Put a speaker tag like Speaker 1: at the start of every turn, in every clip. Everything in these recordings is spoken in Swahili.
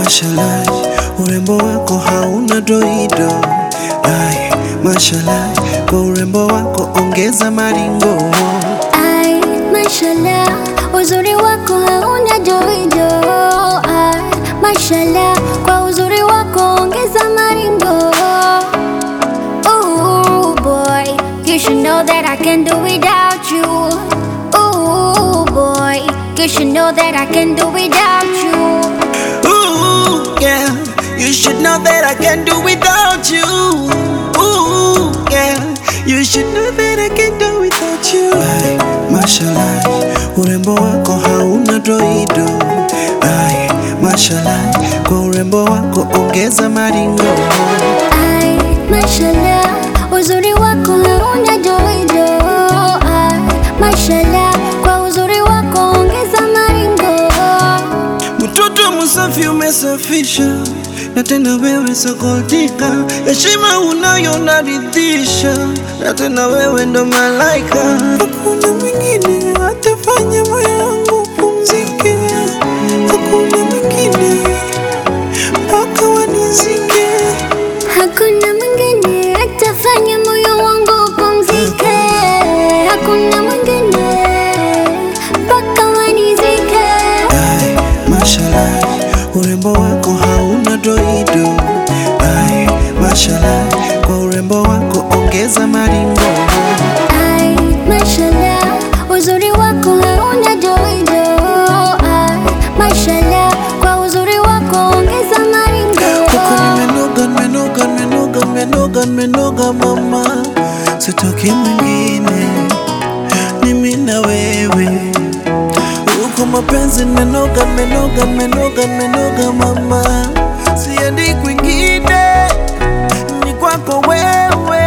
Speaker 1: mashallah, urembo wako hauna doido. Ay, mashallah, kwa urembo wako ongeza maringo.
Speaker 2: Ai, mashallah, uzuri wako hauna joijo. Ai, mashallah, kwa uzuri wako ongeza maringo. Ooh boy, you should know that I can do without you. Ooh boy, you should know that I can do without you.
Speaker 1: Ooh, yeah, you should know that I can do without you. Ooh, yeah, you should know that I can do without you. Ay, mashallah, urembo wako hauna doido. Ay, mashallah, kwa urembo wako ongeza maringo.
Speaker 2: Ai, mashallah, uzuri wako hauna joijo. Ai, mashallah, kwa uzuri wako ongeza maringo.
Speaker 1: Mtoto msafi umesafisha, na tena wewe sokotika, heshima unayo naridhisha, na tena wewe ndo malaika. Hakuna mwingine atafanya moyo wangu pumzike, hakuna mwingine mpaka wanizike.
Speaker 2: Hakuna mwingine atafanya moyo wangu upumzike. Hakuna mwingine mpaka wanizike.
Speaker 1: Ay, mashallah, urembo wako hauna doido. Ay, mashallah, kwa urembo wako ongeza maringo.
Speaker 2: Ai, mashallah, uzuri wako hauna joijo. Ai, mashallah, kwa uzuri wako ongeza maringo.
Speaker 1: Huko nimenoga, nimenoga, nimenoga, nimenoga, nimenoga mama, sitoki mwingine, ni mimi na wewe. Huko mapenzi nimenoga, nimenoga, nimenoga, nimenoga mama, siendi kwingine, ni kwako wewe.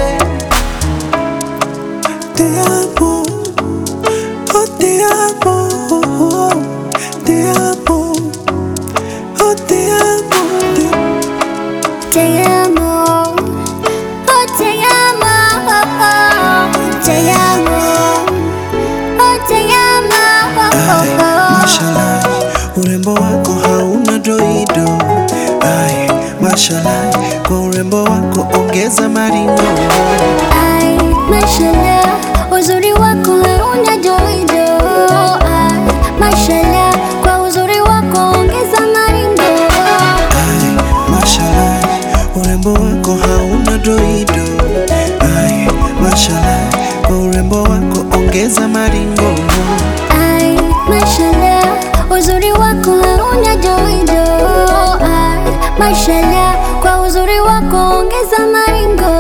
Speaker 1: Te amo, oh te amo, te amo, oh te amo. Te
Speaker 2: Te amo, oh te amo, oh, oh. te amo, oh te amo, oh,
Speaker 1: Ay,
Speaker 2: oh, oh.
Speaker 1: mashallah, urembo wako hauna doido. Ay, mashallah, kwa urembo wako ongeza maringo.
Speaker 2: Ai, mashallah, uzuri wako hauna joijo. Ai, mashallah, kwa uzuri wako ongeza maringo.
Speaker 1: Ay, mashallah, urembo wako hauna doido. Ay, mashallah, kwa urembo wako ongeza maringo.
Speaker 2: Ai, mashallah, uzuri wako hauna joijo. Ai, mashallah, kwa uzuri wako ongeza maringo.